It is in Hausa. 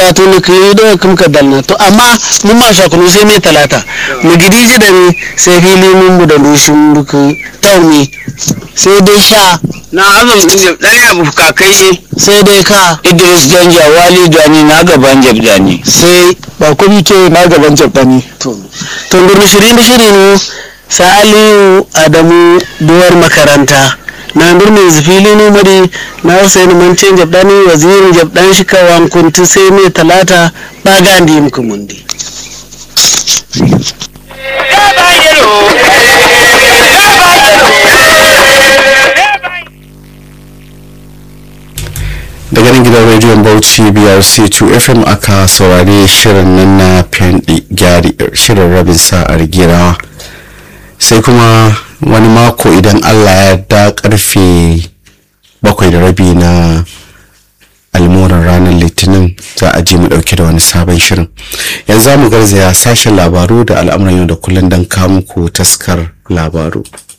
to ne ka yi da kuma ka dalna to amma mun ma sha kunu sai mai talata mu gidi ji da ni sai fili mun mu da lushin buku tauni sai dai sha na azum din dan ya bu kakai ne sai dai ka Idris Danja Wali Dani na gaban Jabdani sai ba kuma ke na gaban jabani to to gurin shirin da shirin sa aliyu adamu duwar makaranta na birnin zufili ne mari na hussein mancin jabdani wazirin jabdan shi kawan kunti sai mai talata ba gandi muku mundi daga nan gidan rediyon bauchi brc 2 fm aka saurari shirin nan na fendi gyari shirin rabin sa'ar girawa sai kuma wani mako idan allah ya da karfe bakwai da rabi na almuran ranar litinin za a je mu dauke da wani sabon shirin yanzu za mu garzaya sashen labaru da al'amuran yau da kullum don kawo muku taskar labaru